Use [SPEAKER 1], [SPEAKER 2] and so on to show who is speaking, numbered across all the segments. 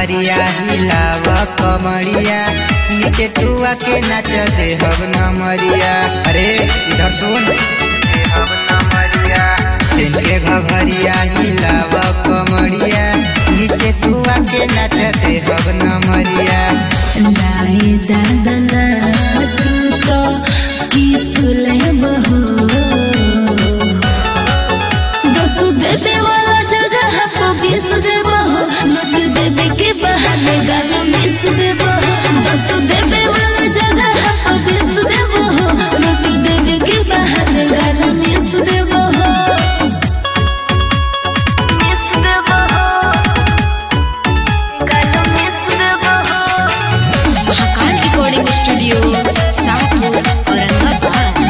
[SPEAKER 1] घघरिया हिलाव कमरिया नीचे टुआ के नाच दे हब नमरिया अरे इधर सुन हब नमरिया दिन के घघरिया हिलाव कमरिया नीचे टुआ के नाच दे हब नमरिया
[SPEAKER 2] नाए दादा ना तू तो किसले बहो दस देवे वाला जगह पर बीस देबो नोट देवे के बहाने गाना मिस देबो दस देवे वाला जगह पर बीस देबो नोट देवे के बहाने गाना मिस देबो मिस देबो गाना मिस देबो
[SPEAKER 3] महाकाल रिकॉर्डिंग स्टूडियो शाहपुर औरंगाबाद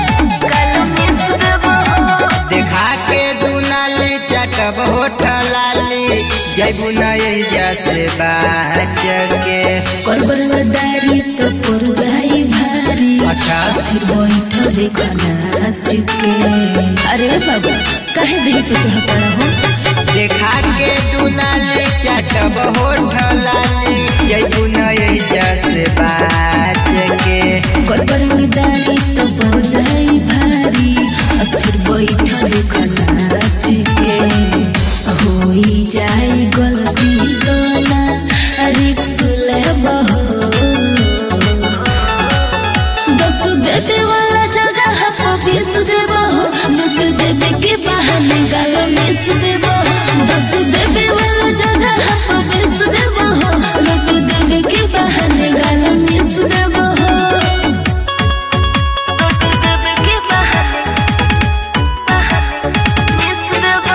[SPEAKER 1] देखा के दुनाली चटब होठ लाली जैबू नैया से बाच के
[SPEAKER 2] करबरदारी तो पर जाई भारी
[SPEAKER 1] अच्छा
[SPEAKER 2] स्थिर बैठ देखो नाच के अरे बाबा काहे देह पे चढ़ता रहो
[SPEAKER 1] देखा के दुनाली चटब होठ लाली जैबू नैया से बाच के
[SPEAKER 2] करबरदारी तो पर जाई भारी स्थिर बैठ देखो नाच के होई जाई गलती तो ना रिक्स ले बहो दस देवे वाला जगह पर बीस देबो नोट देवे के बहाने गालो मिस देबो दस देवे वाला जगह पर बीस देबो नोट देवे के बहाने गालो मिस देबो नोट देवे के बहाने मिस देबो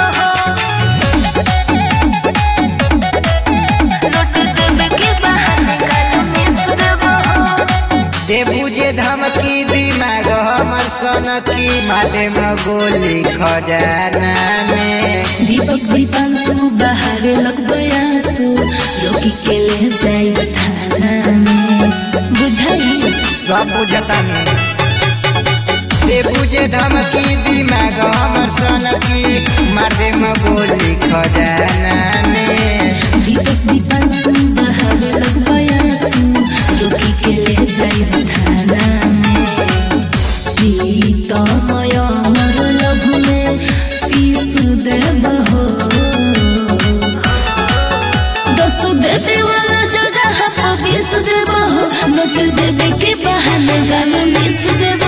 [SPEAKER 2] नोट देवे के बहाने गालो मिस देबो
[SPEAKER 1] देबू जे धमकी दिमाग हमर सनकी माथे में गोली खजाना में
[SPEAKER 2] दीपक दीपांशु बाहर लग बयासु रोकी के ले जाई थाना में बुझाई
[SPEAKER 1] सब बुझता में देबू जे धमकी दिमाग हमर सनकी मारे में गोली खजाना में
[SPEAKER 2] दीपक दीपांशु बाहर लग बयासु रोकी के ले जाई थाना में प्रीतमय अमर लभ में पीस देबहो दस देवे वाला जगह पर बीस देबहो नोट देवे के बहाने गाना मिस देबहो